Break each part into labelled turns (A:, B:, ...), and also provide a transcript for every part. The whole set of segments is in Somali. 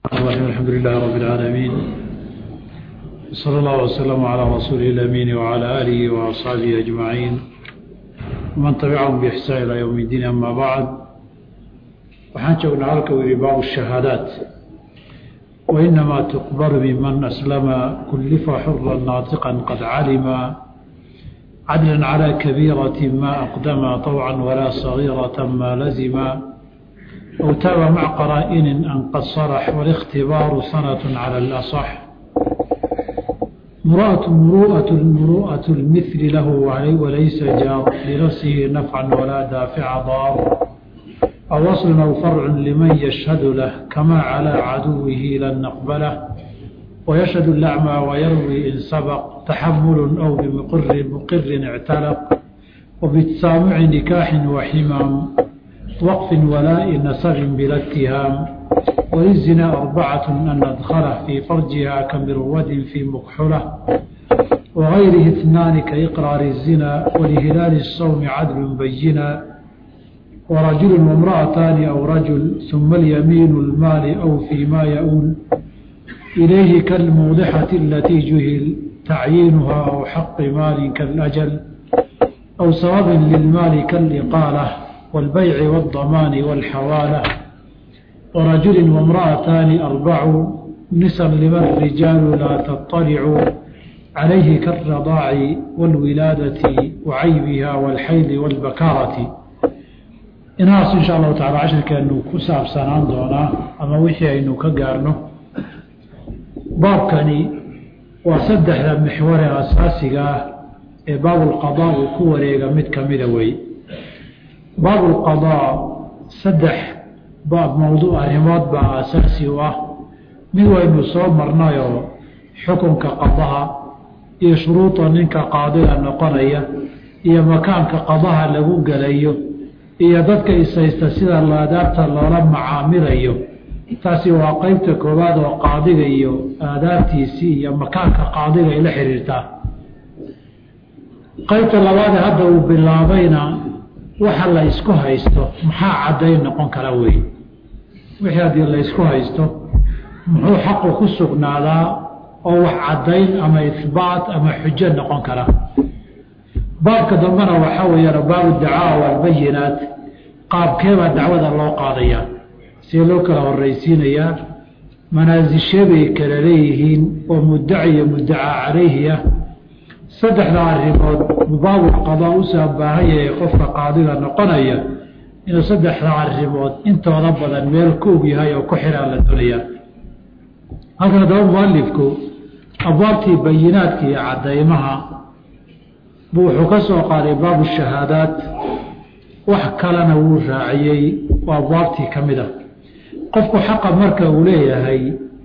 A: الرحيم الحمد لله رب العالمين صلى الله وسلم على رسوله الأمين وعلى آله وأصحابه أجمعين ومن تبعهم بإحسان إلى يوم الدين أما بعد waxaan joognaa halka u yihi baabu الشhahaadaat وإنما تقبل ممن أسلم كلف حرا ناطقا قد علم عدلا على كبيرة ما أقدم طوعا ولا صغيرة ما لزم أو تاب مع قرائن أن قد صرح والاختبار سنة على الأصح مروءة مروءة المروءة المثل له وليس جار لنفسه نفعا ولا دافع ضار أو وصل أو فرع لمن يشهد له كما على عدوه لن نقبله ويشهد الأعمى ويروي إن سبق تحمل أو بمقر مقر اعتلق وبتسامع نكاح وحمام وقف ولاء نسب بلا اتهام وللزنا أربعة أن ندخله في فرجها كمرود في مكحلة وغيره اثنان كإقرار الزنا ولهلال الصوم عدل بينا ورجل وامرأتان أو رجل ثم اليمين المال أو فيما يؤول إليه كالموضحة التي جهل تعيينها أو حق مال كالأجل أو سبب للمال كالإقالة والبيع والضمان والحوالة ورجل وامرأتان أربع نسا لمن الرجال لا تطلع عليه كالرضاع والولادة وعيبها والحيل والبكارة inahaas insha allahu tacala cashirkeenu ku saabsanaan doonaa ama wixii aynu ka gaarno baabkani waa saddexda mixware asaasiga ah ee baabulqadaa uu ku wareega mid ka mida wey baabulqadaa saddex baab mowduuc arrimood baa asaasi u ah mid waynu soo marnayoo xukunka qadaha iyo shuruuda ninka qaadiga noqonaya iyo makaanka qadaha lagu gelayo iyo dadka ishaysta sida aadaabta loola macaamilayo taasi waa qeybta koowaad oo qaadiga iyo aadaabtiisii iyo makaanka qaadiga ay la xiriirtaa qeybta labaadee hadda uu bilaabayna waxa la isku haysto maxaa caddayn noqon kara wey wixii haddii la ysku haysto muxuu xaqu ku sugnaadaa oo wax caddayn ama ihbaat ama xujo noqon kara baabka dambena waxaa weeyaan baabu dacaa walbayinaat qaabkeebaa dacwada loo qaadayaa see loo kala horraysiinayaa manaasishee bay kala leeyihiin oo muddaci iyo muddacaa calayhi ah saddexda arrimood baabulqadaa usaa baahan yahay qofka qaadiga noqonaya inuu saddexda arrimood intooda badan meel ka og yahay oo ku xiraan la doonayaa halkan haddaba mualifku abwaabtii bayinaadka iyo caddaymaha buu wuxuu ka soo qaaday baabu shahaadaat wax kalena wuu raaciyey oo abwaabtii ka mid a qofku xaqa marka uu leeyahay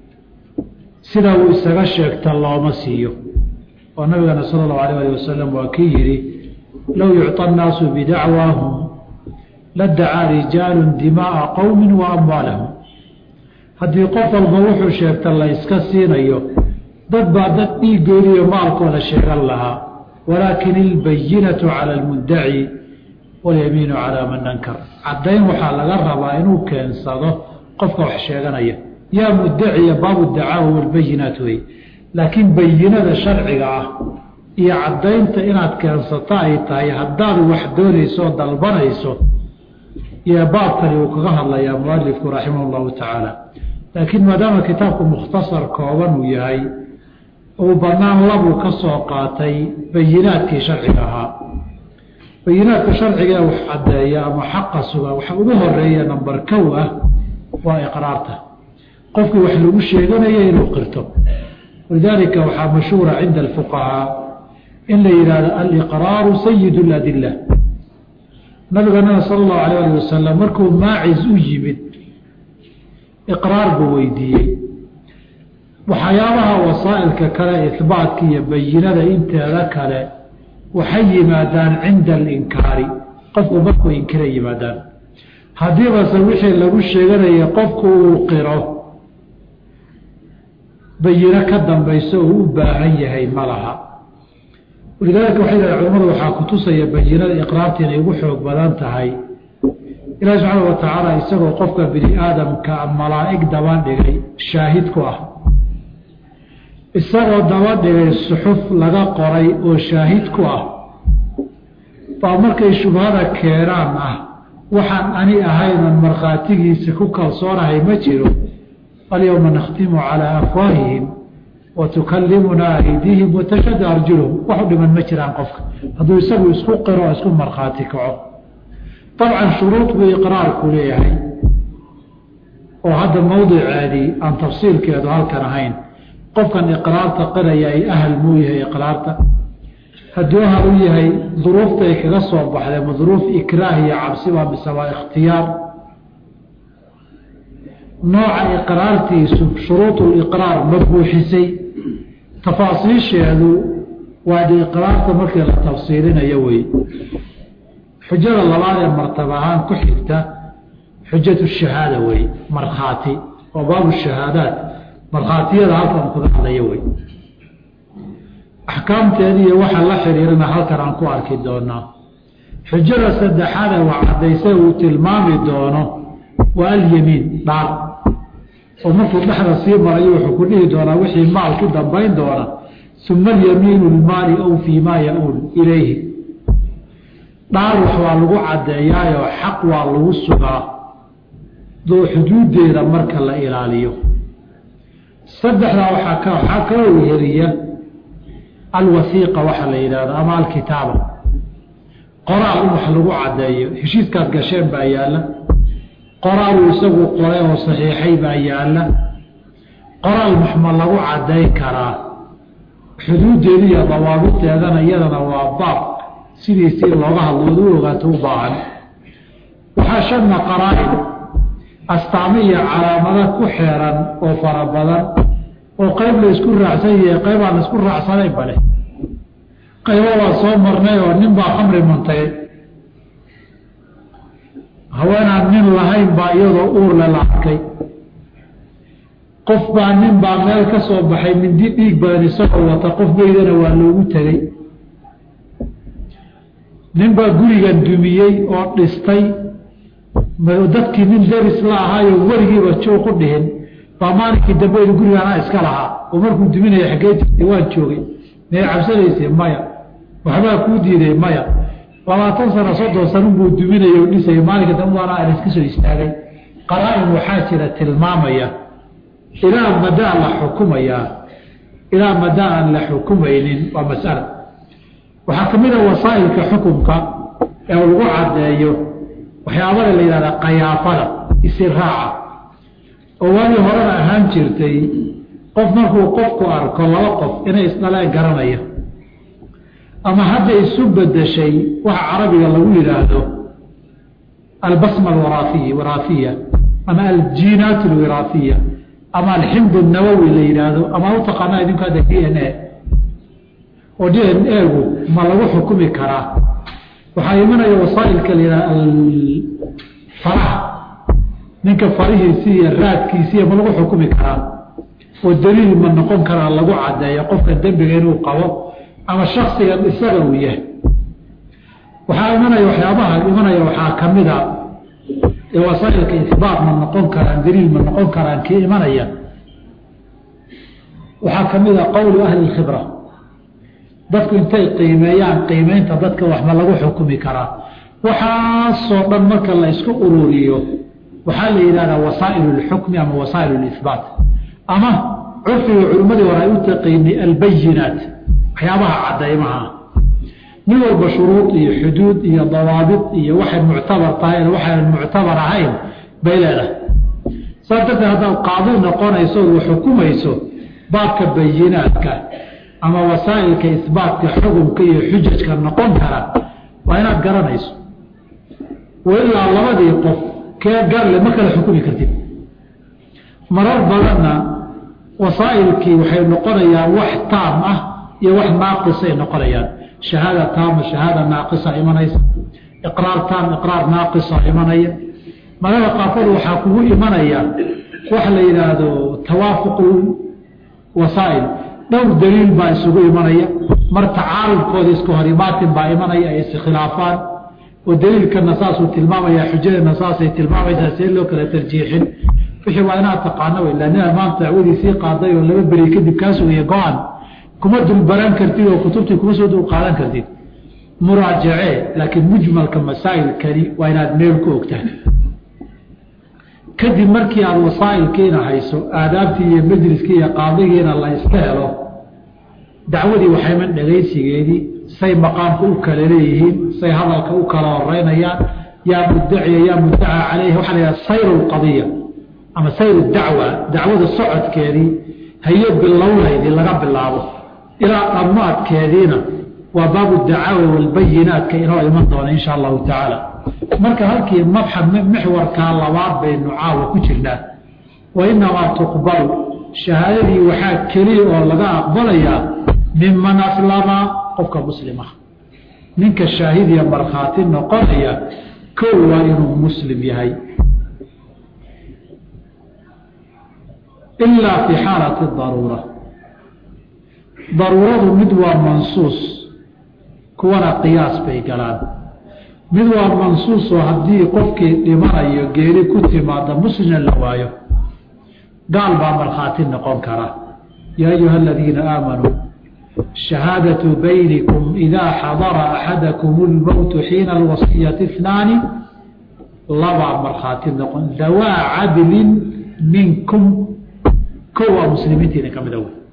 A: sida uu isaga sheegta looma siiyo oo nabigana sala allahu alayh alih wasalam waa kii yidhi low yucطa annaasu bidacwaahum ladacaa rijaalun dimaaa qowmin wa amwaalahum haddii qof walba wuxuu sheegta la iska siinayo dad baa dad dhiigoodi iyo maalkooda sheegan lahaa walaakin ilbayinatu cala almuddaci walyamiinu calaa man ankar caddayn waxaa laga rabaa inuu keensado qofka wax sheeganaya yaa muddaciya baabu dacaawa walbayinaat wey laakiin bayinada sharciga ah iyo caddaynta inaad keensato ay tahay haddaad wax doonayso oo dalbanayso iyo baabkani uu kaga hadlayaa mualifku raximah llahu tacaala laakiin maadaama kitaabku mukhtasar kooban uu yahay uu bannaan labuu ka soo qaatay bayinaadkii sharciga ahaa bayinaadka sharciga ee wax caddeeya ama xaqa suga waxa ugu horeeya namber kow ah waa iqraarta qofkii wax lagu sheeganaya inuu qirto walidaalika waxaa mashhuura cinda alfuqahaa in la yidhahdo aliqraaru sayid اladila nabiganana sala allahu alayh alih wasalam markuu maacis u yimid iqraar buu weydiiyey waxyaabaha wasaa'ilka kale ihbaatka iyo bayinada inteeda kale waxay yimaadaan cinda alinkaari qofku markuu inkira yimaadaan haddiibase wixii lagu sheeganaya qofku uu qiro bayino ka dambayso uu u baahan yahay ma laha walidaalika waxay dhahen culamadu waxaa kutusaya bayinada iqraarta inay ugu xoog badan tahay ilaahi subxaana wa tacaala isagoo qofka bini aadamka malaa'ig daba dhigay shaahid ku ah isagoo daba dhigay suxuf laga qoray oo shaahid ku ah baa markay shubhada keenaan ah waxaan ani ahaynan markhaatigiisa ku kalsoonahay ma jiro alyowma nakhtimu calaa afwaahihim wa tukallimunaa aydiihim watashhadu arjuluhum waxu dhiman ma jiraan qofka hadduu isagu isku qiro oo isku markhaati kaco dabcan shuruud buu iqraarku leeyahay oo hadda mawdiceedii aan tafsiilkeedu halkan ahayn qofkan iqraarta qiraya ay ahal muu yahay iqraarta hadduu ahal u yahay duruuftay kaga soo baxday ma duruuf ikraah iyo cabsiba mise waa ikhtiyaar nooca iqraartiisu shuruuduliqraar ma buuxisay tafaasiisheedu waa de iqraarta markii la tafsiilinayo wey xujada labaad ee martaba ahaan ku xigta xujatu shahaada wey markhaati oo baabu shahaadaat markhaatiyada halkan kuga hadlaya wey axkaamteeda iyo waxa la xiriirana halkan aan ku arki doonaa xujada saddexaade waa cadayse uu tilmaami doono waa alyamiin dhaar oo markuu dhexda sii marayo wuxuu ku dhihi doonaa wixii maal ku dambayn doona uma alyamiinu lmaali aw fii maa ya-uul ilayhi dhaar wax waa lagu caddeeyaayoo xaq waa lagu sugaa doo xuduuddeeda marka la ilaaliyo saddexdaa waxaa ka waxaa kaloo weheliya alwasiiqa waxa la yidhahdo ama alkitaaba qoraal in wax lagu caddeeyo heshiiskaad gasheen baa yaalla qoraaluu isagu qoray oo saxiixay baa yaalla qoraal maxma lagu caddayn karaa xuduuddeeda iyo dawaabiteedana iyadana waa baab sidiisii looga hadlo ood u ogaato u baahan waxaa shanna qaraa-in astaamo iyo calaamada ku xeeran oo fara badan oo qayb la isku raacsan yahay qayb aan isku raacsanayn bale qaybo waa soo marnay oo nin baa khamri muntay haweenaan nin lahayn baa iyadoo uurle la arkay qof baa nin baa meel ka soo baxay mindi dhiig badan isagoo wata qof meydana waa loogu tegey nin baa gurigan dumiyey oo dhistay dadkii nin daris la ahaayo weligiiba joog u dhihin baa maalinkii dambeedu gurigaanaa iska lahaa oo markuu duminaya xaggee jirtay waan joogay may cabsanaysay maya waxbaa kuu diiday maya labaatan sano soddon sanunbuu duminaya o dhisaya maalinka dambe waana aan iska soo istaagay qaraa-in waxaa jira tilmaamaya ilaa madaa la xukumayaa ilaa madaa aan la xukumaynin waa masala waxaa ka mid a wasaa'ilka xukumka ee lagu caddeeyo waxyaabada la yidhahda qayaafada isiraaca oo waagii horena ahaan jirtay qof markuu qofku arko laba qof inay isdhaleen garanaya ama hadda isu bedeshay waxa carabiga lagu yidhaahdo albasma alwaraafiy waraafiya ama aljiinaat alwiraafiya ama alximd nawowi la yidhaahdo ama u taqaanaa idinku hadda d n a oo d n a-gu ma lagu xukumi karaa waxaa imanaya wasaailka la yidhahda faraha ninka farihiisi iyo raadkiisiiya ma lagu xukumi karaa oo daliil ma noqon karaa lagu caddeeyo qofka dembiga inuu qabo ama shaksigan isaga uu yahay waxaa imanaya waxyaabaha imanaya waxaa ka mida ee wasaailka ihbaat ma noqon karaan daliil ma noqon karaan kii imanaya waxaa ka mida qowlu ahli khibra dadku intay qiimeeyaan qiimeynta dadka wax ma lagu xukumi karaa waxaasoo dhan marka la isku ururiyo waxaa la yidhahdaa wasaa'il اlxukmi ama wasaa'il اlihbaat ama curfiga culimmadii hore ay u taqiinay albayinaat waxyaabaha cadaymaha mid walba shuruud iyo xuduud iyo dawaabit iyo waxay muctabar tahay waxaynan muctabar ahayn bay leedahay saas darteed haddaad qaadi noqonayso ood xukumayso baabka bayinaadka ama wasaa'ilka isbaatka xukunka iyo xujajka noqon kara waa inaad garanayso wailaa labadii qof kee garle ma kala xukumi kartid marar badanna wasaa'ilkii waxay noqonayaan wax taam ah iyo wax naaqisay noqonayaan shahaada taama shahaada naaqisa imanaysa iqraar taam iqraar naaqisa imanaya marada qaarkood waxaa kugu imanaya waxa la yidhaahdo tawaafuq wasaa'il dhowr daliil baa isugu imanaya mar tacaarudkooda iska hor imaatin baa imanaya ay iskhilaafaan oo daliilkana saasuu tilmaamaya xujadana saasay tilmaamaysaa see loo kala tarjiixin wixii waa inaad taqaano wey lanina maanta dacwadiisii qaaday oo laba beri kadib kaa sugaya go-aan kuma dulbaran kartid oo kutubtii kuma soo dul qaadan kartid muraajacee laakiin mujmalka masaa'ilkani waa inaad meel ku ogtahay kadib markii aada wasaa'ilkiina hayso aadaabtii iyo majliskii iyo qaadigiina la iska helo dacwadii waxayman dhegaysigeedii say maqaamka u kala leeyihiin say hadalka u kala horeynayaan yaa muddaciya yaa muddaca caleyhi waxaa la yidhaha sayru lqadiya ama sayru dacwa dacwada socodkeedii hayo bilownaydii laga bilaabo ilaa dhammaadkeediina waa baabu dacaawi walbayinaatka inoo iman doona insha allahu tacaala marka halkii mabxad mixwarkaa labaad baynu caawa ku jirnaa wa inamaa tuqbalu shahaadadii waxaa keliya oo laga aqbalayaa miman aslama qofka muslima ninka shaahidiya markhaati noqonaya kow waa inuu muslim yahay ilaa fi xaalati daruura daruuradu mid waa mansuus kuwana qiyaas bay galaan mid waa mansuusoo haddii qofkii dhimanayo geeri ku timaada muslimna la waayo gaal baa markhaati noqon kara yaa ayuha aladiina aamanuu shahaadatu baynikum idaa xadara axadakum lmowtu xiina alwasiyati اثnaani labaa markhaati noqon dawaa cadlin minkum ko waa muslimiintiina ka mida wey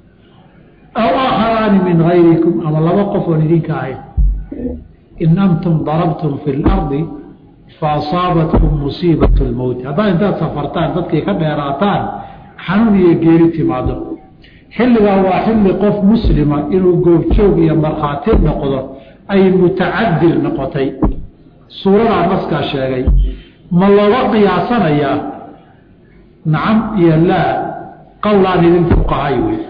A: aw aakharaani min gayrikum ama laba qof oon idinka ahayn in antum darabtum fi اlardi faasaabatkum musiibat اlmowti haddaad intaad safartaan dadkay ka dheeraataan xanuun iyo geeri timaado xilligaa waa xilli qof muslima inuu goobjoog iyo markhaati noqdo ay mutacadil noqotay suuradaa naskaa sheegay ma looga qiyaasanayaa nacam iyo laa qowlaan idin fuqahay wey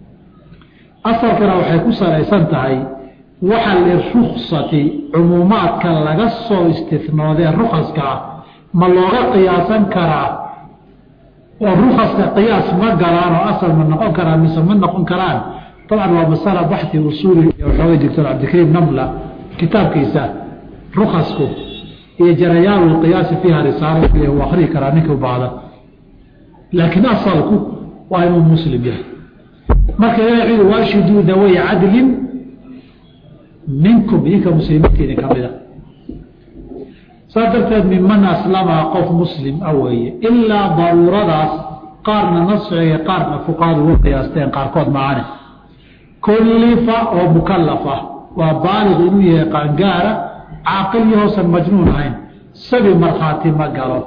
A: asalkana waxay ku salaysan tahay waxa liruksati cumuumaadka laga soo istinoodee rukaska ah ma looga qiyaasan karaa oo rukaska qiyaas ma galaan oo asal ma noqon karaan mise ma noqon karaan dabcan waa masala baxi usuuli waxooga doctor cabdikariim namla kitaabkiisa rukasku iyo jarayaan lqiyaasi fiiha risaalo u akrii karaa ninka u baahda laakiin asalku waa inuu muslim yahay marka ilahi waashiduu daway cadlin minkum idinka muslimiintiina ka mida saas darteed miman aslama qof muslim a weeye ilaa daruuradaas qaarna nasciga qaarna fuqaadu uga qiyaasteen qaarkood macaane kullifa oo mukalafa waa baaliq inuu yahay qaangaara caaqil yahoosan majnuun ahayn sabi markhaati ma galo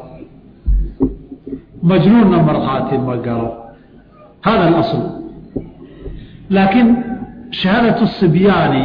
A: majnuunna markhaati ma galo hada alasl laakiin shahaadatu sibyaani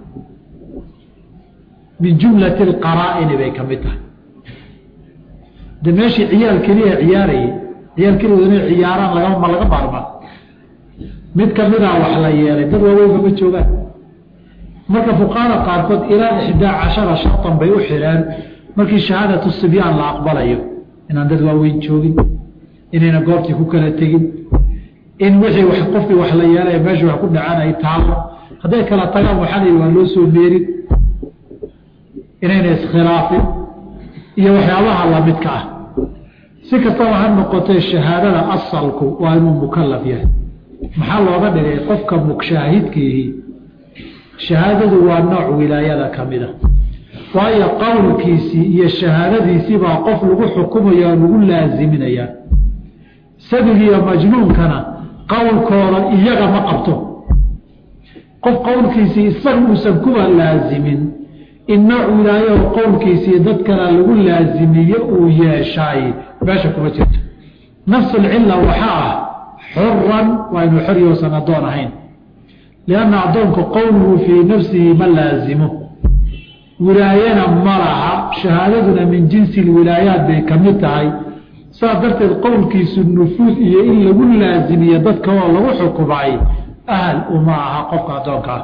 A: min jumlati alqaraa'ini bay ka mid tahay de meeshii ciyaal keliya ciyaarayay ciyaal keliya inay ciyaaraan laga ma laga maarmaa mid kamidaa wax la yeelay dad waaweynba ma joogaan marka fuqahada qaarkood ilaa ixdaa cashara shartan bay u xidheen markii shahaadatu sibyaan la aqbalayo inaan dad waaweyn joogin inayna goobtii ku kala tegin in wixii w qofkii wax la yeelay meesha wax ku dhacaan ay taalo hadday kala tagaan waxaa la waa loo soo meerin inayna iskhilaafin iyo waxyaabaha lamidka ah si kastaba ha noqotee shahaadada asalku waa inuu mukalaf yahay maxaa looga dhigay qofka mugshaahidkiihi shahaadadu waa nooc wilaayada ka mida waayo qowlkiisii iyo shahaadadiisii baa qof lagu xukumaya oo lagu laaziminaya sabigiiyo majnuunkana qowlkooda iyaga ma qabto qof qowlkiisii isaga uusan kuwa laazimin in nooc wilaayo qowlkiisii dad kale lagu laazimiye uu yeeshaay meesha kuma jirto nafsulcilla waxaa ah xuran waa inuu xoryoosan addoon ahayn lianna addoonka qowluhu fii nafsihi ma laazimo wilaayana ma laha shahaadaduna min jinsi lwilaayaat bay ka mid tahay saas darteed qowlkiisu nufuud iyo in lagu laazimiye dadka oo lagu xukumay ahal uma aha qofka addoonkaa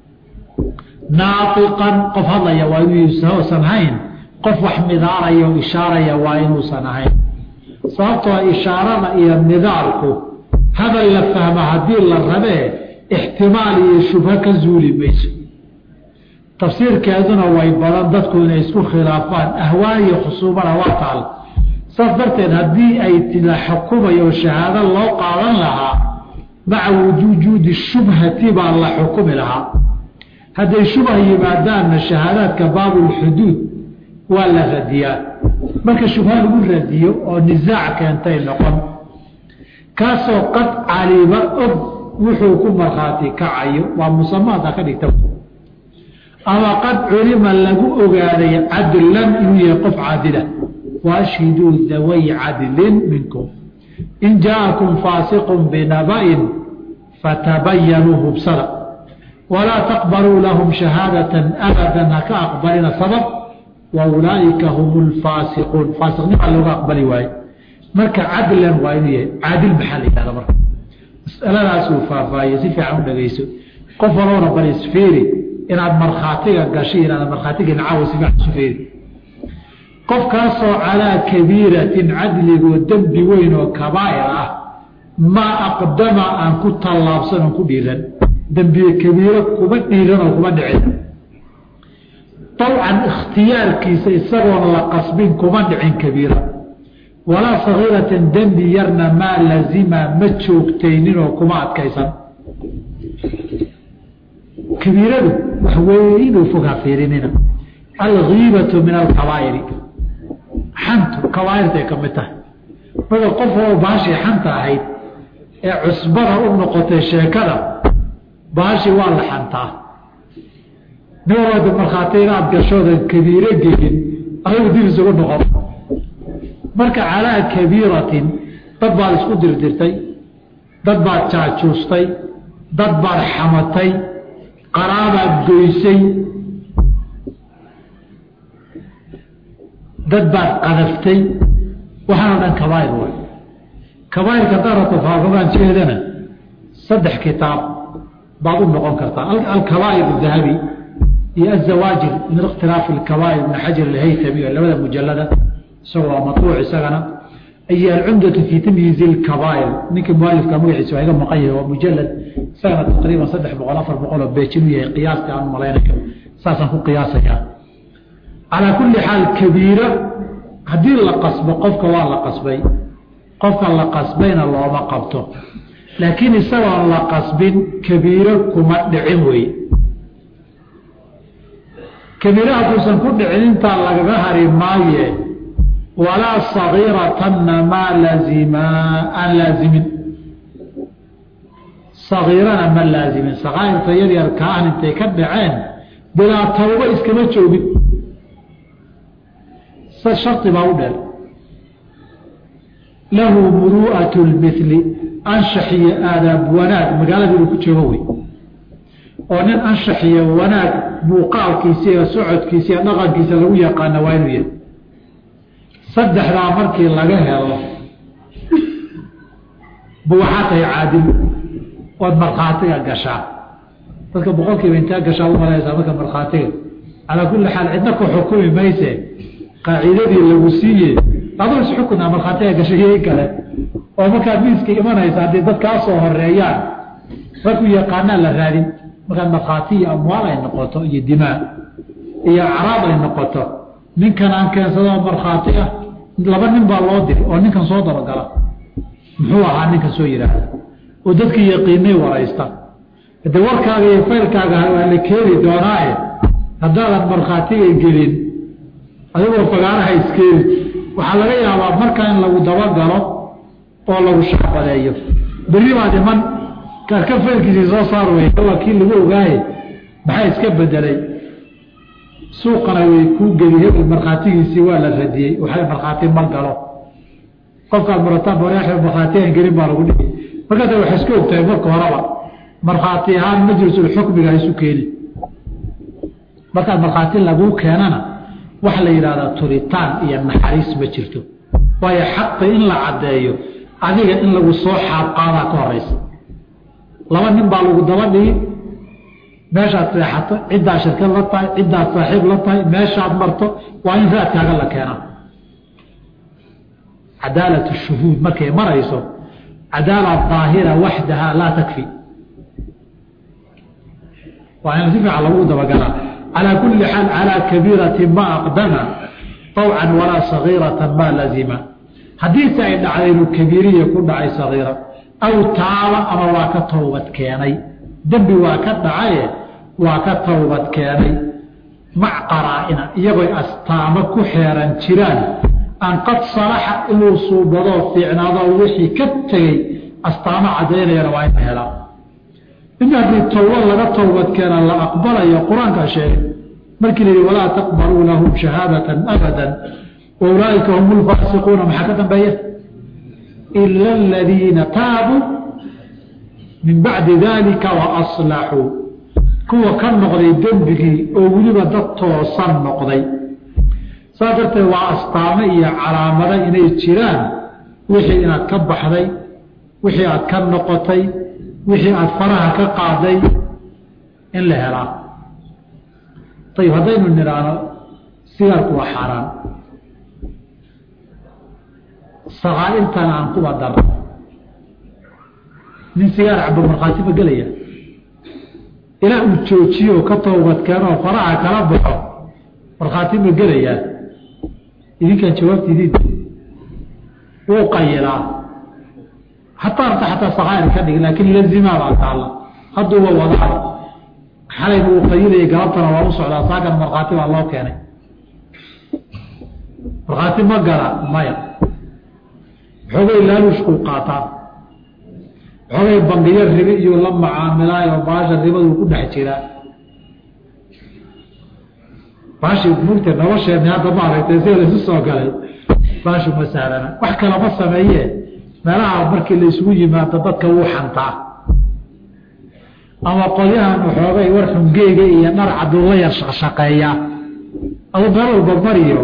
A: naaiqan qof hadlaya waa inuusan ahayn qof wax midaaraya o ishaaraya waa inuusan ahayn sababtoo ishaarada iyo midaalku hadal la fahma haddii la rabee ixtimaal iyo shubho ka zuuli mayso tafsiirkeeduna way badan dadku inay isku khilaafaan ahwaayo khusuumana waa taal saas darteed haddii ay la xukumayo shahaado loo qaadan lahaa maca wujuudi shubhati baa la xukumi lahaa hadday shubha yimaadaanna shahaadaadka baabulxuduud waa la radiyaa marka shubha lagu radiyo oo nisaac keentay noqon kaasoo qad caliba og wuxuu ku markhaati kacayo waa musamaada ka dhigta ama qad culima lagu ogaaday cadlan inuu yahay qof caadila waashhiduu daway cadlin minkum in jaa'akum faasiqun binaba'in fatabayanuu hubsada walaa taqbaluu lahum shahaadatan abadan haka aqbalina sabab wa ulaaئika hum lfaasiquun faasiqnimaa looga aqbali waaye marka cadlan waa inuu yahay caadil maxaa la yihahda marka masaladaasuu faahfaahiye si fiican u dhegeyso qof walowna bal isfiiri inaad markhaatiga gashay inaad markhaatiga nacaawa si fiican isu fiiri qofkaasoo calaa kabiiratin cadligoo dembi weyn oo kabaa'ir ah maa aqdama aan ku tallaabsan oon ku dhiiran dembiye kabiiro kuma dhiiran oo kuma dhicin dabcan ikhtiyaarkiisa isagoon la qasbin kuma dhicin kabiira walaa sagiiratan dembi yarna maa lazima ma joogtayninoo kuma adkaysan kabiiradu wax weynuu fogaa fiirinina algiibatu min alkabaa'iri xantu kabaa'irtay ka mid tahay marka qof oo baashii xanta ahayd ee cusbada u noqotay sheekada baashii waa la xantaa nin walbada markhaati inaad gashoodan kabiiro gelin adigu dib isugu noqon marka calaa kabiiratin dad baad isku dirdirtay dad baad jaajuustay dad baad xamatay qaraabaad goysay dad baad qadaftay waxaana dhan kabaa'ir way kabaa'irka darata faafogaan jeedana saddex kitaab baad u noqon kartaa alkabaa'ir dahabi iyo azawaajir min ikhtilaafi alkabaa'ir ibn xajar alhaytami oo labada mujalada isagoo waa matbuuc isagana iyo alcumdatu fii tamyiizi lkabaa'ir ninka mualifka magaciisa waa iga maqan yahay waa mujalad isagana taqriiban saddex boqol afar boqol oo beejin u yahay qiyaastii aan malaynayo saasaan ku qiyaasayaa calaa kulli xaal kabiira haddii la qasbo qofka waa la qasbay qofka la qasbayna looma qabto laakiin isagoon la qasbin kabiiro kuma dhicin wey kabiira hadduusan ku dhicin intaa lagaga hari maaye walaa sagiiratanna maa laazimaa aan laazimin sagiirana ma laazimin sakaa'irta yaryarka ah intay ka dhaceen bilaa tawba iskama joogin shardi baa u dheer lahu muru'at lmili anshax iyo aadaab wanaag magaalada inuu ku joogo wey oo nin anshax iyo wanaag muuqaalkiisa iyo socodkiisa iyo dhaqankiisa lagu yaqaana waa inuu yahay saddexdaa markii laga helo bu waxaa tahay caadil ood markhaatiga gashaa dadka boqolkiiba intaa gashaa umalaysaa marka markhaatiga calaa kulli xaal cidna ku xukumi mayse qaacidadii lagu siiye aduu isxukuna markhaatiga gashay kale oo markaad miiska imanaysa haddii dad kaa soo horeeyaan ragku yaqaanaa la raadin markaad markhaati iyo amwaal ay noqoto iyo dimaa iyo acraab ay noqoto ninkan aan keensado markhaati ah laba nin baa loo diri oo ninkan soo dabagala muxuu ahaa ninkan soo yidhaahda oo dadkii yaqiinay waraysta hadee warkaaga iyo faylkaaga waa la keeni doonaaye haddaadan markhaatiga gelin adigoo fagaaraha iskeeni waxaa laga yaabaa markaa in lagu dabagalo oo lagu shacbadeeyo berri baad iman kaarka faylkiisii soo saar wey waa kii lagu ogaaye maxaa iska bedelay suuqana way kuu geli hebel markhaatigiisii waa la radiyey waxay markhaati ma galo qofkaad marataan baraaxi markhaati aan gelin baa lagu dhihi markaas waxay iska ogtahay marka horeba markhaati ahaan majlisulxukmiga isu keeni markaad markhaati laguu keenana waxa la yidhahdaa turitaan iyo naxariis ma jirto waayo xaqi in la caddeeyo adiga in lagu soo xaabqaadaa ka horeysa laba nin baa lagu daba dhigi meeshaad seexato ciddaa shirkad la tahay ciddaad saaxiib la tahay meeshaad marto waa in raadkaaga la keenaa cadaalatu shuhuud markay marayso cadaala daahira waxdaha laa takfi waa in si fiican lagu dabagalaa calaa kulli xaal calaa kabiirati ma aqdama طawcan walaa sagiirata ma lazima haddiise ay dhacday inuu kabiiriya ku dhacay sagiira aw taaba ama waa ka towbad keenay dembi waa ka dhacaye waa ka towbad keenay mac qaraa'ina iyagoy astaamo ku xeeran jiraan an qad salaxa inuu suubadoo fiicnaado wixii ka tegey astaamo caddaynayana waa ina helaa in haddii towbad laga towbad keena la aqbalayo qur-aankaa sheegay markii la yihi walaa taqbaluu lahum shahaadatan abada wa ulaaئika hum lfaasiquuna maxaa ka dambeeya ila aladiina taabuu min bacdi dalika waaslaxuu kuwa ka noqday dembigii oo weliba dad toosan noqday saas darteed waa astaamo iyo calaamado inay jiraan wixii inaad ka baxday wixii aad ka noqotay wixii aada faraha ka qaaday in la helaa ayib haddaynu nidhaahno sigaarku waa xaaraan sakaa'irtana aan kuba darno nin sigaar cabo markhaati ma gelaya ilaa uu joojiyo ka towbad keenoo faraha kala baxo markhaati ma gelayaa idinkaan jawaabta idin wuu qayilaa hataa arta xataa sakaa'ir ka dhigin laakiin lazimaa baa taalla hadduuba wadaa xalayna uu qayilaya galabtana waa u socdaa saakan markhaati baa loo keenay markhaati ma gala maya xoogay laaluushkuu qaataa xoogay bangiyo ribi iyo la macaamilaayo baasha ribaduu ku dhex jiraa baashi mugta nolosheenni hadda maaragtay sida laysu soo galay baashu ma sahlana wax kalama sameeye meelaha markii la isugu yimaado dadka wuu xantaa ama qolyahan xoogay war xungeega iyo dhar caduu la yar shaqshaqeeyaa adu meel walba mariyo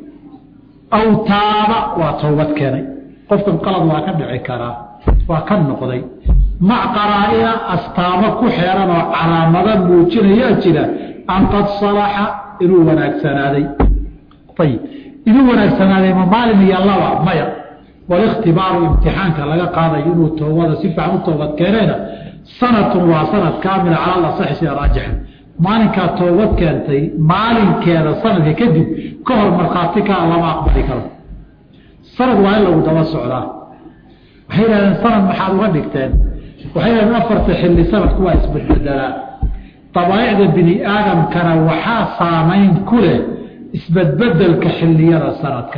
A: aw taaba waa towbad keenay qofkan qalad waa ka dhici karaa waa ka noqday mac qaraa-ina astaamo ku xeeran oo calaamada muujinayaa jira an qad salaxa inuu wanaagsanaaday ayib inuu wanaagsanaaday ma maalin iyo laba maya waliktibaaru imtixaanka laga qaadayo inuu toobada si fiican u toobad keenayna sanatun waa sanad kaamila cala lasaxi sida raajixa maalinkaa toobad keentay maalinkeeda sanadka kadib ka hor markhaati kaa lama aqbali karo sanad waa in lagu daba socdaa waxay yidhahdeen sanad maxaad uga dhigteen waxay yidhahdeen afarta xilli sanadku waa isbedbedelaa dabaaicda bini aadamkana waxaa saamayn ku leh isbedbedelka xilliyada sanadka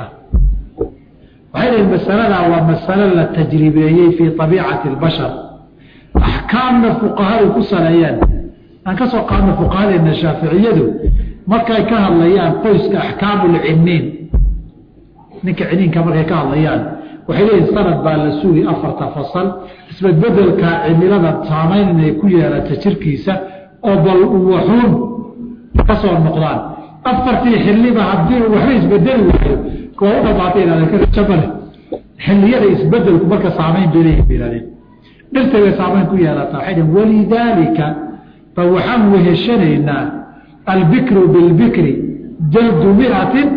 A: waxay dhahen masaladaa waa masalo la tajribeeyey fii abiicati اlbashar axkaamna fuqahadu ku saleeyeen aan ka soo qaadno fuqahadeena shaaficiyadu markay ka hadlayaan qoyska axkaamu lciniin ninka ciniinka markay ka hadlayaan waxay leeyihin sanad baa la sugi afarta fasal isbedbedelka cimilada saamayn inay ku yeelata jirkiisa oo bal waxuun ka soo noqdaan afartii xiliba haddii waxba isbedeli waayo kuwa u dhamaatay ihahdeen karajabale xiliyada isbedelku marka saamayn bay leeyihin bay ihahdeen dhirtay bay saamayn ku yeelataa waxay dhhen walidaalika ba waxaan weheshanaynaa albikru bilbikri jaldu miatin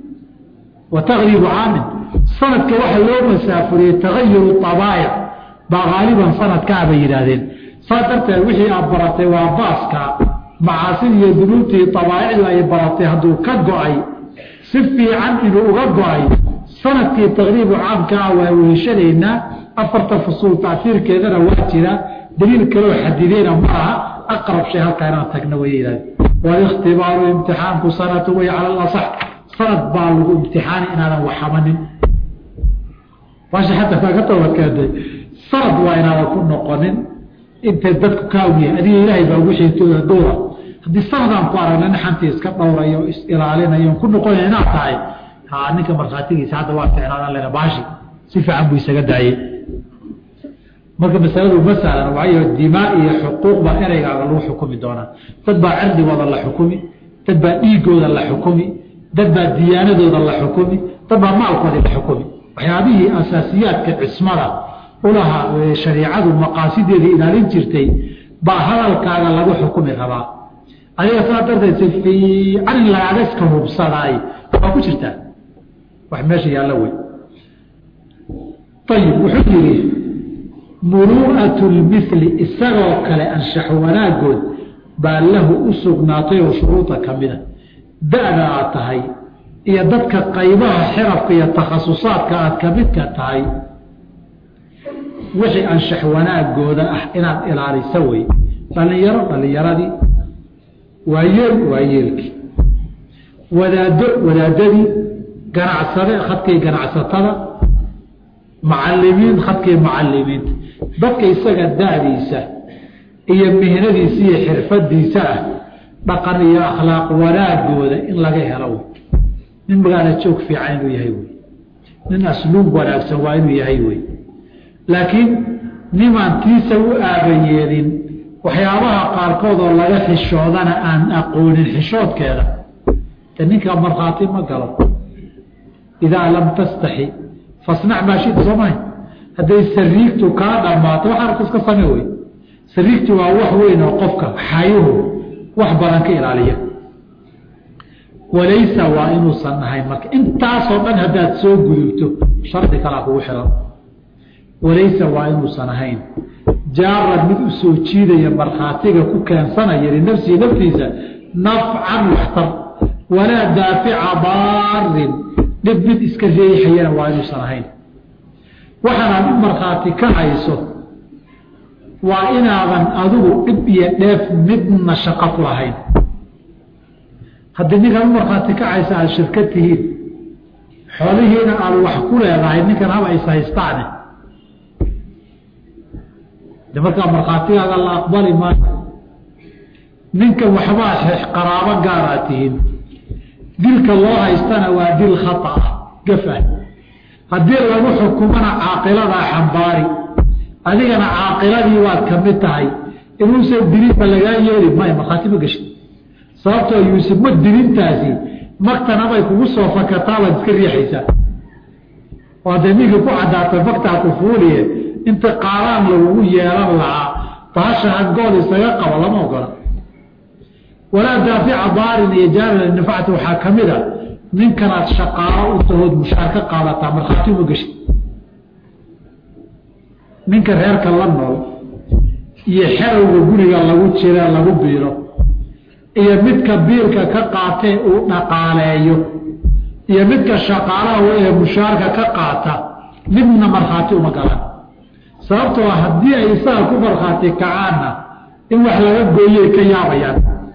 A: wa takribu caamin sanadka waxa loo masaafuriyey tagayuru abaa'ic baa haaliban sanadkaa bay yidhaahdeen saas darteed wixii aad baratay waa baaska macaasid iyo dunuubtii abaa'icdu ay baratay hadduu ka go-ay si fiican inuu uga go-ay sanadkii taqriibu caamka ah waa weheshanaynaa afarta fusuul tacfiirkeedana waa jira daliil kaloo xadideyna ma aha aqrab shay halkaa inaan tagna way yidhahdeen waliktibaaru imtixaanku sanatu way cala alasax sanad baa lagu imtixaani inaadan waxamanin baasha xataa kaa ka toobadkeentay sanad waa inaadan ku noqonin intay dadku kaawniya adiga ilaahay baa ugu xiitooda dowra haddii sanadaan ku aragna naxantii iska dhowrayo is ilaalinayo ku noqonaya inaad tahay ha ninka markhaatigiisa hadda waa ficnaadan lena baashi si fiican buu isaga daayey marka masaladu ma sahlan waayo dimaa iyo xuquuq baa ereygaaga lagu xukumi doonaa dad baa cirdigooda la xukumi dad baa dhiigooda la xukumi dad baa diyaanadooda la xukumi dad baa maalkoodii la xukumi waxyaabihii asaasiyaadka cismada ulaha shariicadu maqaasideeda ilaalin jirtay baa hadalkaaga lagu xukumi rabaa adiga saa darteed si fiican in lagaaga iska hubsadaay waa ku jirtaa wax meesha yaalla wey ayib wuxuu yidhi muru'atu lmili isagoo kale anshax wanaagood baa lahu u sugnaatay oo shuruuda ka mida da-da aad tahay iyo dadka qaybaha xirafka iyo takhasusaadka aad ka midka tahay wixii anshax wanaagooda ah inaad ilaaliso wey dhallinyaro dhallinyaradii waayeel waayeelkii wadaado wadaadadii ganacsade khadkii ganacsatada macalimiin khadkii macalimiinta dadka isaga da-diisa iyo mihnadiisa iyo xirfadiisa ah dhaqan iyo akhlaaq wanaagooda in laga helo wey nin magaala joog fiican inuu yahay wey nin asluub wanaagsan waa inuu yahay wey laakiin nimaan tiisa u aabayeelin waxyaabaha qaarkood oo laga xishoodana aan aqoonin xishoodkeeda de ninkaa markhaati ma galo idaa lam tastaxi fasnac maa shita soo mahay hadday sariigtu kaa dhammaato wax arka iska same wey sariigtu waa wax weyn oo qofka xayuhu wax badan ka ilaaliya walaysa waa inuusan ahayn marka intaasoo dhan haddaad soo gudubto shardi kalaa kugu xiran walaysa waa inuusan ahayn jaaran mid u soo jiidaya markhaatiga ku keensanaya linafsihi naftiisa nafcan waxtar walaa daafica daarin dhib mid iska reexayana waa inuusan ahayn waxaanaad u markhaati ka hayso waa inaadan adigu dhib iyo dheef midna shaqo ku lahayn haddii ninkan u markhaati kacaysa aada shirkad tihiin xoolihiina aada wax ku leedahay ninkan haba is haystaane de markaa markhaatigaaga la aqbali maayo ninkan waxbaa qaraabo gaaraad tihiin dilka loo haystana waa dil khata ah gafah haddii lagu xukumana caaqiladaa xambaari adigana caaqiladii waad ka mid tahay inuusan dilinba lagaa yeeli maayo markhaati ma geshin sababtoo yuusuf ma dilintaasi maktanabay kugu soo fakataa waad iska riixaysaa oo haddee ninka ku caddaatay maktaa ku fuuliye inta qaadaan lagugu yeelan lahaa baasha hangool isaga qabo lama ogola walaa daafica daarin iyo jaarila nafacti waxaa ka mid a ninkanaad shaqaalo u tahood mushaar ka qaadataa markhaati uma geshin ninka reerka la nool iyo xerowga guriga lagu jira lagu biiro iyo midka biilka ka qaatee uu dhaqaaleeyo iyo midka shaqaalaha ee mushaarka ka qaata midna markhaati uma galaan sababtoo haddii ay isaga ku markhaati kacaanna in wax laga gooyey ka yaabayaan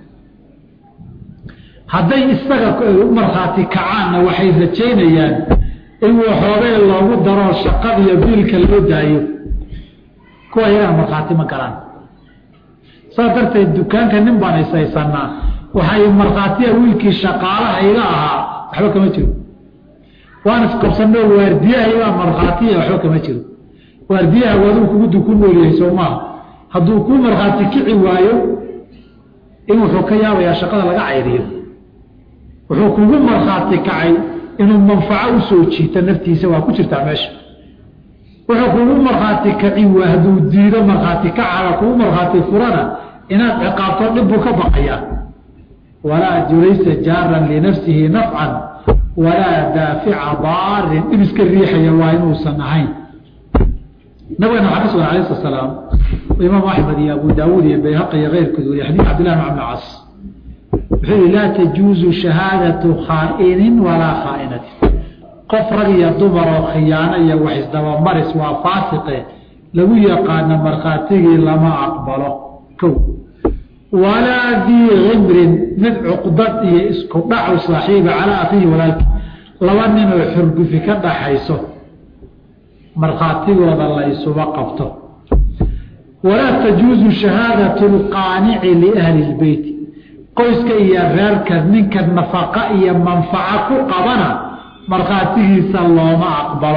A: hadday isaga u markhaati kacaanna waxay rajaynayaan in waxoogay loogu daro shaqadiiyo biilka loo daayo kuwa iyagaa markhaati ma galaan saas darteed dukaanka nin baan isaysanaa waxay markhaatiya wiilkii shaqaalaha iga ahaa waxba kama jiro waan isqabsanoo waardiyahaygaa markhaatiya waxba kama jiro waardiyaha waaduu kugu duku noolyahay soo maaha hadduu kuu markhaati kici waayo in wuxuu ka yaabayaa shaqada laga cayriyo wuxuu kugu markhaati kacay inuu manfaco usoo jiito naftiisa waa ku jirtaa meesha wuxuu kugu markhaati kaci waa hadduu diido markhaati kacaga kugu markhaati furana inaad ciqaabto dhibbuu ka baqayaa walaa julaysa jaaran linafsihi nafcan walaa daafica daarin dhib iska riixaya waa inuusan ahayn nabigana waxaa ka sugan alayh slat slaam imaam axmed iyo abu daawuud iyo bayhaqi iyo keyrkood wariye xadis cabdillahi bn cabdi cas wuxuu yihi laa tajuuzu shahaadatu khaa'inin walaa khaa'inatin qof rag iyo dumar oo khiyaano iyo wax isdabamaris waa faasiqe lagu yaqaano markhaatigii lama aqbalo kow walaa dii cimrin mid cuqdad iyo isku dhacu saaxiiba calaa akhiihi walaalki laba nin oo xurgufi ka dhaxayso markhaatigooda la isuba qabto walaa tajuuzu shahaadatu lqaanici liahli lbeyti qoyska iyo reerka ninka nafaqa iyo manfaco ku qabana markhaatigiisa looma aqbalo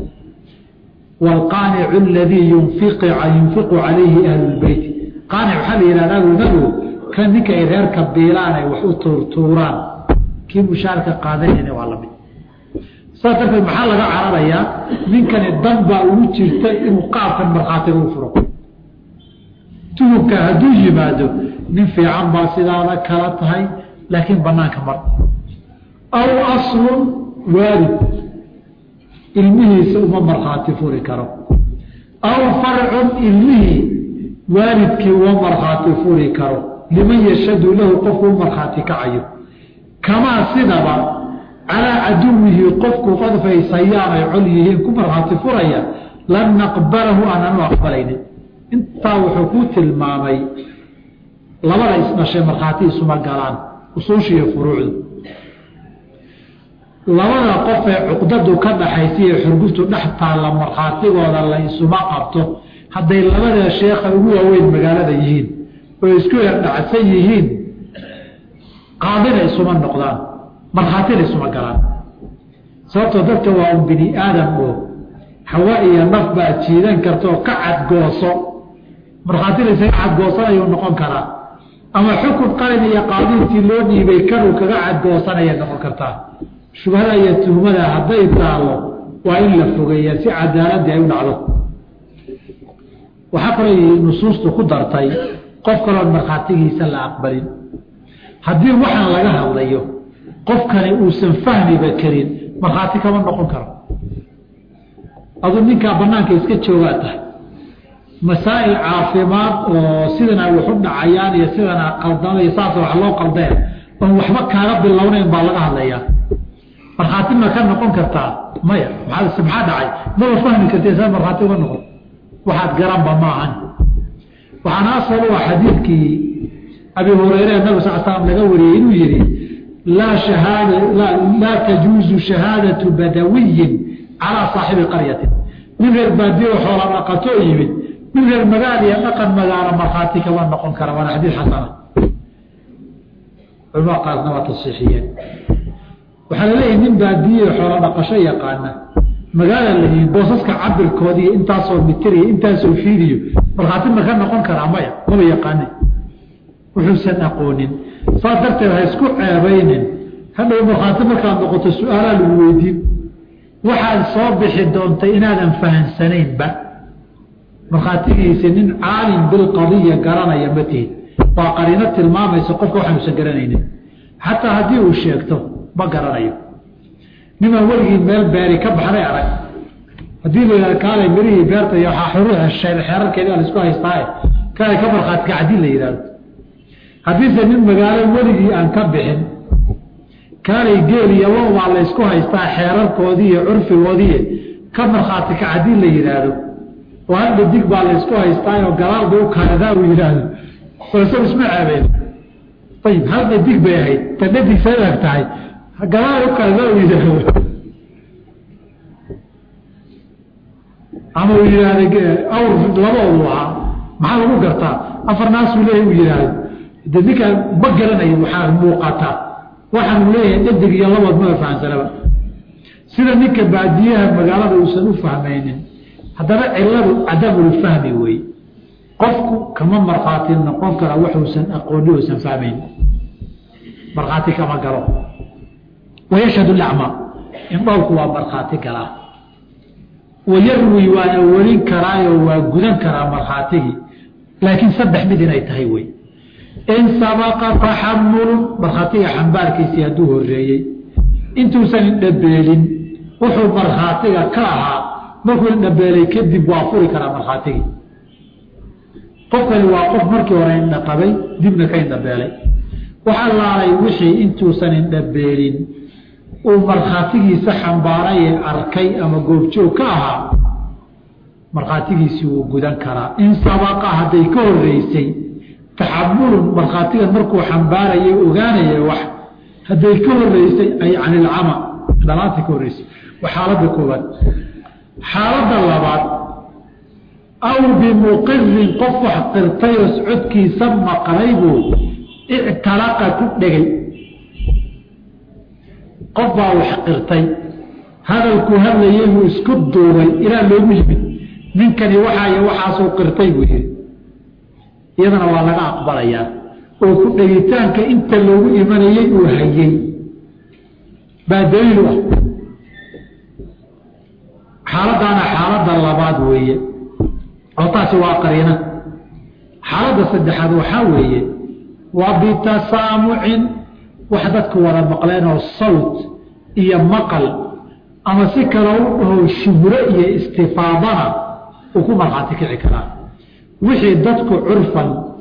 A: waalqaanicu aladii yunfiqu calayhi ahlu lbeyti qaanic waxaa la yihahda agonagu kan ninka ay reerka biilaan ay wax u tuurtuuraan kii mushaarka qaadanayna waa lamid saas darteed maxaa laga cararayaa ninkani dan baa ugu jirta inuu qaabkan markhaatiga u furo tuhubka hadduu yimaado nin fiican baa sidaada kala tahay laakiin banaanka mar aw aslun waalid ilmihiisa uma markhaati furi karo aw farcun ilmihii waalidkii uma markhaati furi karo liman yashhadu lahu qofku u markhaati kacayo kamaa sidaba calaa caduwihi qofku qadfay sayaan ay col yihiin ku markhaati furaya lan naqbalahu aanan u aqbalaynin intaa wuxuu ku tilmaamay labada isdhashay markhaati isuma galaan usuusha iyo furuucdu labada qof ee cuqdadu ka dhaxaysa iyo xurguftu dhex taalla markhaatigooda la isuma qabto hadday labada sheekha ugu waaweyn magaalada yihiin oo isku erdhacsan yihiin qaadina isuma noqdaan markhaatina isuma galaan sababtoo dadka waa un bini aadam oo hawa iyo naf baad jiidan karta oo ka cadgooso markhaatina isaga cadgoosanayuu noqon karaa ama xukun qalin iyo qaadiintii loo dhiibay kanuu kaga cadgoosanaya noqon kartaa shubhada iyo tuhmada hadday taallo waa in la fogeeya si cadaaladii ay u dhacdo waxaa kaloo nusuustu ku dartay qof kaloon markhaatigiisa la aqbalin haddii waxaan laga hadlayo qofkani uusan fahmiba karin markhaati kama noqon karo aduu ninkaa banaanka iska joogaa tahay masaa'il caafimaad oo sidana wax u dhacayaan iyo sidana qaldamay saas wax loo qaldeen oon waxba kaaga bilownayn baa laga hadlayaa markhaati ma ka noqon kartaa maya maxaa maxaa dhacay maba fahmi kartee saa markhaati uga noqon waxaad garanba ma ahan waxaana asal u ah xadiidkii abi hureyre nabi sal slam laga wariyey inuu yihi laa shahaada laa tajuuzu shahaadatu badawiyin calaa saaxibi qaryatin nin reer baadiyo xoola dhaqatoo yimid nin reer magaal iyo dhaqan magaalo markhaati kama noqon kara waana xadiid xasana culamada qaarna waa tasiixiyeen waxaa laleeyahay nin baadiye xoola dhaqasho yaqaana magaala la yimi boosaska cabirkoodiiyo intaasoo mitiriyo intaasoo fiidiyo markhaati ma ka noqon karaa maya maba yaqaanin wuxuusan aqoonin saas darteed ha isku ceebaynin hadhow markhaati markaad noqoto su-aalaa lagu weydiin waxaad soo bixi doontay inaadan fahansanaynba markhaatigiisa nin caalim bilqadiya garanaya ma tihid waa qariino tilmaamaysa qofka waxaanuusan garanaynin xataa haddii uu sheegto ma garanayo nimaan weligii meel beeri ka baxday arag haddii la yihahdo kaalay mirihii beerta iyo waxaa xuruuxa xeerarkeedi a laisku haystaaye kaalay ka markhaati kacdii la yidhahdo haddiise nin magaalo weligii aan ka bixin kaalay geel iyo lo baa laysku haystaa xeerarkoodii iyo curfigoodii ka markhaati kacdii la yidhaahdo oo hal dhadig baa laysku haystaayo galaalba u kaanadaa uu yidhaahdo balse isma ceebeen ayib hal dhadig bay ahayd ta dhadig saag tahay galaal u kaanadaa uu yidhaahdo ama uu yidhaahda awr laboodu ahaa maxaa lagu gartaa afar naasuu leeyahy uu yidhaahdo de ninkaan ma garanayo waxaa muuqataa waxaanu leeyahay dhadig iyo labood maba fahansanaba sida ninka baadiyaha magaalada uusan u fahmaynin haddana ciladu cadamulfahmi wey qofku kama markhaati noqon kara waxuusan aqooni uusan fahmayn markhaati kama galo wayashhadu lacma indhoolku waa markhaati galaa wayarwi waana welin karaayo waa gudan karaa markhaatigii laakiin saddex mid inay tahay wey in sabaqa taxamulun markhaatiga xambaarkiisii hadduu horeeyey intuusan indhabeelin wuxuu markhaatiga ka ahaa markuu indhabeelay kadib waa furi karaa markhaatigii qofkani waa qof markii hore indhaqabay dibna ka indhabeelay waxa laalay wixii intuusan indhabeelin uu markhaatigiisa xambaaray ee arkay ama goobjoog ka ahaa markhaatigiisii wuu gudan karaa in sabaqa hadday ka horeysay taxamulun markhaatigan markuu xambaarayay ogaanaya wax hadday ka horeysay ay can ilcama dhalaanta ka horreysay waa xaaladda koowaad xaaladda labaad aw bimuqirin qof wax qirtay oo socodkiisa maqlay buu ictalaqa ku dhegay qof baa wax qirtay hadalkuu hadlayay buu isku duubay ilaa loogu yimid ninkani waxaay waxaasuu qirtay buu yihi iyadana waa laga aqbalayaa oo ku dhegitaanka inta loogu imanayey uu hayey baa daliil u ah xaaladdaana xaaladda labaad weeye oo taasi waa qariina xaaladda saddexaad waxaa weeye waa bitasaamucin wax dadku wada maqleen oo sawt iyo maqal ama si kale u dhaho shuhro iyo istifaadana uu ku markhaati kici karaa wixii dadku curfan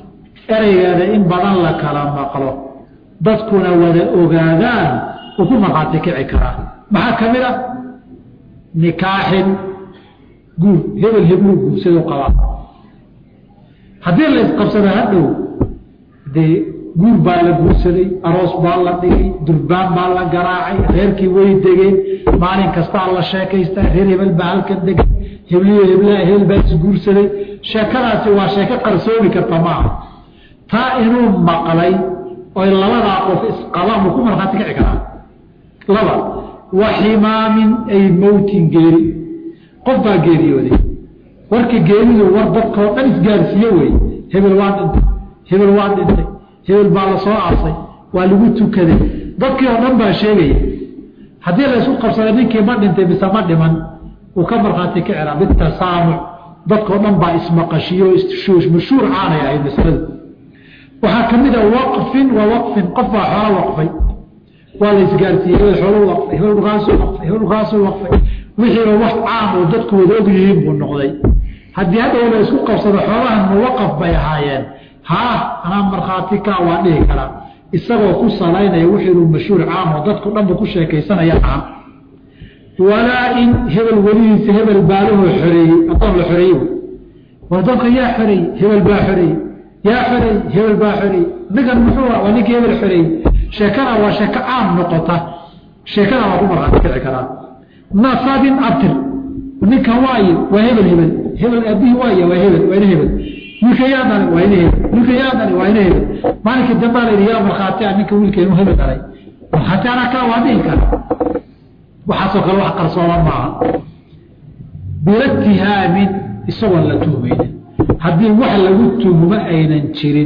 A: ereygeeda in badan la kala maqlo dadkuna wada ogaadaan uu ku markhaati kici karaa maxaa ka mid a nikaaxin guur hebel hebluu guursadoo qabaa haddii la isqabsada hadhow dee guur baa la guursaday aroos baa la dhigay durbaan baa la garaacay reerkii way degeen maalin kastaa la sheekaystaa reer hebel baa halkan degay hebliyo heblaha hebel baa isguursaday sheekadaasi waa sheeko qarsoomi karta maaha taa inuu maqlay oy labadaa qof isqabaan buu ku markhaati kici karaa laba wa ximaamin ay mowtin geeri qof baa geeriyooday warka geeridu war dadkao dhan isgaarsiiye wey hebel waa dhintay hebel waa dhintay hebel baa la soo aasay waa lagu tukaday dadkii oo dhan baa sheegaya haddii la isku qabsada ninkii ma dhintay mise ma dhiman uu ka markhaati kicira bitasaamuc dadkao dhan baa ismaqashiyo mashhuur caanay ahayd masaladu waxaa ka mid a waqfin wa waqfin qof baa xoolo waqfay waa la isgaarsiiyey hebel xoolo waqfay hebel dhukaasuu waqfay hebel dhukaasuu waqfay wixiiba wax caam oo dadku wada og yihiin buu noqday haddii hadhow la isku qabsado xoolahan muwaqaf bay ahaayeen haa anaa markhaati kaa waa dhihi karaa isagoo ku salaynaya wixiinuu mashhuur caam oo dadku dhanbu ku sheekaysanaya aha walaa in hebel welihiisa hebel baalahoo xoreeyey adoon la xoreeyey adoonka yaa xoreeyey hebel baa xoreeyey yaa xoreeyey hebel baa xoreeyey ninkan muxuu waa ninkii hebel xoreeyey sheekada waa sheeko caam noqota sheekada waa ku markhaati kici karaa nasabin abtir ninkan waaye waa hebel hebel hebel aabihii waaye waa hebel waa ina hebel wiilka yaa dhalay waa ina hebel wiilka yaa dhalay waa ina hebel maalinkii dambaa la yidhi yaa markhaati ah ninka wiilkeenu hebel dhalay markhaati anaa kaa waa dhihi kara waxaasoo kale wax qarsooma maaha bilatihaamin isagoon la tuhmaynin haddii wax lagu tuhmo aynan jirin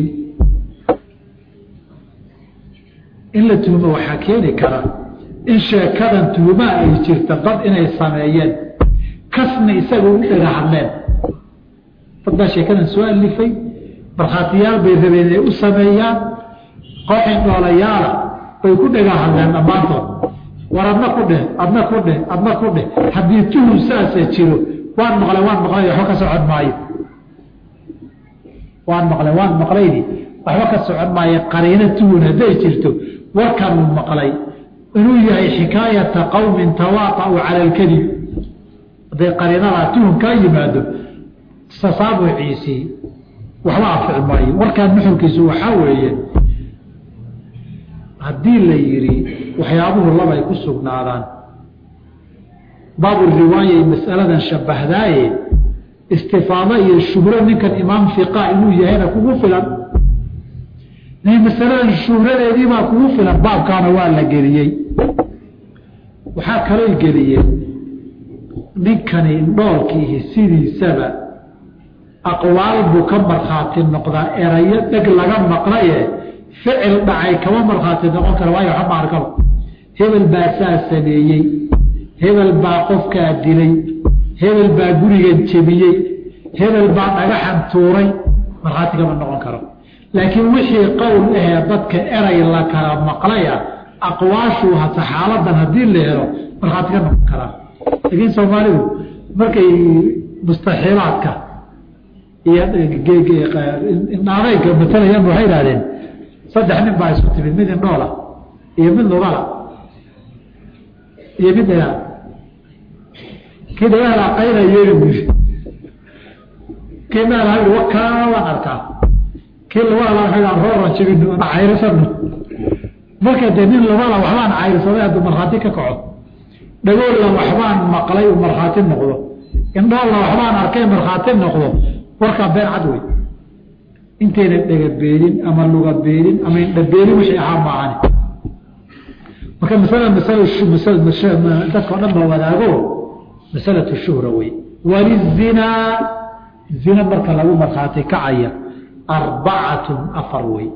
A: in la tuhmo waxaa keeni kara in sheekadan tuhmaa ay jirta dad inay sameeyeen kasna isaga u dhaga hadleen dad baa sheekadan soo alifay markhaatiyaal bay rabeen inay u sameeyaan kooxin dhoolayaala bay ku dhaga hadleen dhammaantood war adna ku dheh adna ku dheh adna ku dheh haddii tuhum saasa jiro waan maqlay waan maqlay waxba ka socon maayo waan maqlay waan maqlaydi waxba ka socon maayo qariino tuhun hadday jirto warkanuu maqlay inuu yahay xikaayata qowmin tawaaqa'u cala alkadib hadday qariinadaa tuhum kaa yimaado tasaabuciisii waxba anfici maayo warkaan nuxurkiisu waxaa weeye haddii la yidhi waxyaabuhu labay ku sugnaadaan baabu riwaayay mas'aladan shabahdaaye istifaado iyo shuhro ninkan imaam fiqa inuu yahayna kugu filan masaladan shuhradeediibaa kugu filan baabkaana waa la geliyey waxaa kaloo geliyeen ninkani dhoolkiihi sidiisaba aqwaal buu ka markhaati noqdaa erayo dheg laga maqlaye ficil dhacay kama markhaati noqon kara waayo waxba ma arkaba hebel baa saa sameeyey hebel baa qofkaa dilay hebel baa gurigan jebiyey hebel baa dhagaxan tuuray markhaati kama noqon karo laakiin wixii qowl ahee dadka eray la kala maqlaya aqwaashuu hata xaaladan haddii la helo markhaati ka noqon karaa laakiin soomaalidu markay mustaxiilaadka iyo indhaadayga matalayaan waxay idhahdeen saddex nin baa isku timid mid indhoola iyo mid lugala iyo mid dhagaa kii dhagaala qayna yeeli buyiri kii meelaha yidhi wakaa waan arkaa kii lugala waxay rooran jibino ana cayrisano marka dee nin lugala waxbaan cayrsaday hadduu markhaati ka kaco dhagoolla waxbaan maqlay uu markhaati noqdo indhoolla waxbaan arkay markhaati noqdo warkaa been cad wey intayna dhega beelin ama luga beelin ama indha beelin wixii ahaa maahani marka masala masal dadka o dhan ba wadaago masalatu shuhra wey walizinaa zina marka lagu markhaati kacaya arbacatun afar wey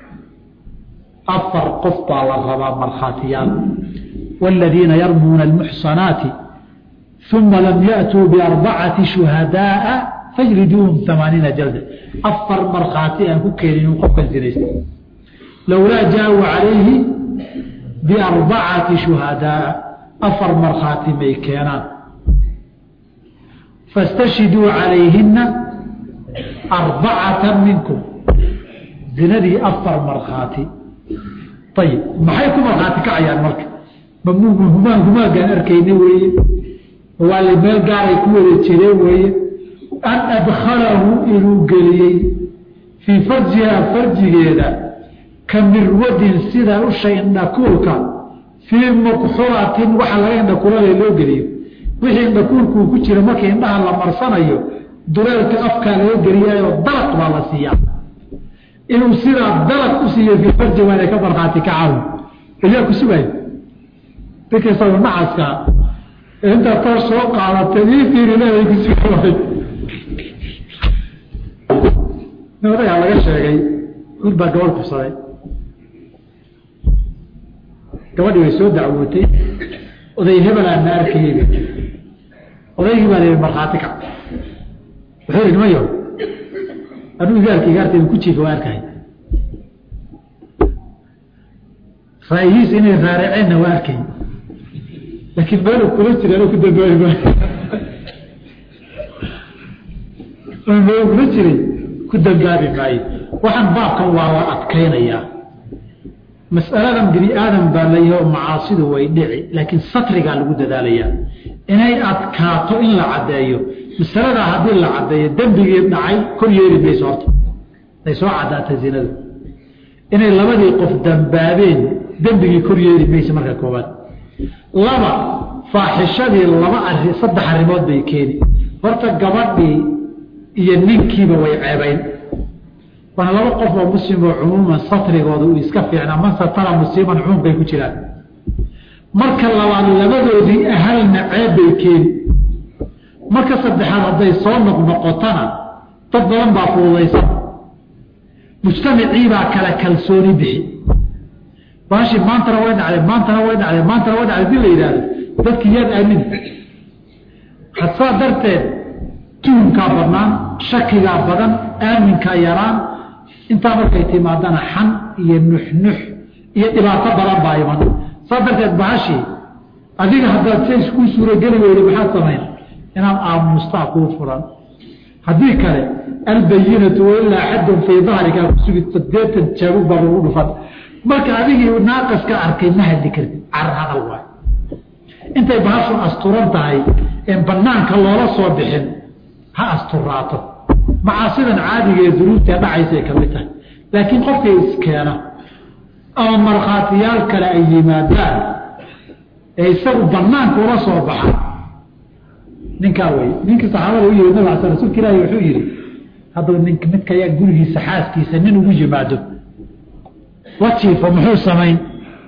A: afar qof baa la rabaa markhaatiyaal والذين يرمون المحصنات ثم لم يأتوا بأربعة شهداء فاجلدوهم ثمانين جلدة أفر مرخاتي أن كيرين وقفا زنيست لولا جاءوا عليه بأربعة شهداء أفر مرخاتي ميكينان فاستشهدوا عليهن أربعة منكم zinadii afar markhaati ayib maxay ku markhaati kacayaan marka mahumaan humaagaan arkayna weeye waa meel gaaray ku wada jireen weeye an adkhalahu inuu geliyey fii farjihaa farjigeeda ka mirwadin sida usha indhakuulka fii mukxulatin waxa laga indhakuulada loo geliyo wixii indhakuulkuu ku jira markii indhaha la marsanayo duleelka afkaa laga geliyaayo dalaq baa la siiyaa inuu sidaa dalaq u siiyo fii farji waana ka markhaati kacahu ilyaa ku sugaayo dadka isagoo nacaska intaa toor soo qaadatay ii fiirileeday ku sugi waay odayaa laga sheegay wiil baa gabadh kufsaday gabadhii way soo dacwootay oday hebelaa na arkayey odaygii baa la markhaati kac wuxuu yihi nimayo anuu igaarka igaartayda ku jiifa waa arkay raayihiis inay raaraceenna waa arkay laakiin meelu kula jira ano ku dambaabi maayo meelu kula jiray ku dambaabi maayo waxaan baabkan waa la adkaynayaa mas'aladan bini aadam baa layaho macaasidu way dhici laakiin satrigaa lagu dadaalayaa inay adkaato in la caddeeyo masaladaa haddii la caddeeyo dembigii dhacay kor yeeri mayso horta ay soo caddaata zinadu inay labadii qof dambaabeen dembigii kor yeeri mayso marka koowaad laba faaxishadii laba ari saddex arrimood bay keeni horta gabadhii iyo ninkiiba way ceebayn waana laba qof oo muslim oo cumuuman satrigooda uu iska fiicnaa man satara musliman cumuum bay ku jiraan marka labaad labadoodii ahalna ceeb bay keeni marka saddexaad hadday soo noqnoqotana dad badan baa fududaysan mujtamaciibaa kala kalsooni bixi baashi maantana way dhacday maantana way dhacday maantana way dhacday hadii la yidhaahdo dadki yaad aamin hadsaa darteed tuhumkaa badnaan shakigaa badan aaminkaa yaraan intaa markay timaadana xan iyo nuxnux iyo dhibaato badan baa iman saa darteed bahashii adiga haddaad says kuu suurogeli weyda maxaad samayn inaad aamustaa kuu furan haddii kale albayinatu wailaa xaddun fii dahrika kusugi sadeetan jaabug baa lagu dhufan marka adigii naaqas ka arkay ma hadli kartid carar hadal waay intay bahashu asturan tahay een banaanka loola soo bixin ha asturaato macaasidan caadiga ee dunuubtae dhacaysay ka mid tahay laakiin qofkay iskeena ama markhaatiyaal kale ay yimaadaan ee isagu banaanka ula soo baxa ninkaa wey ninkii saxaabada u yimid nabig ala rsulka ilaahi wuxuu yihi hadduu nink midka yaa gurigiisa xaaskiisa nin ugu yimaado wajiifa muxuu samayn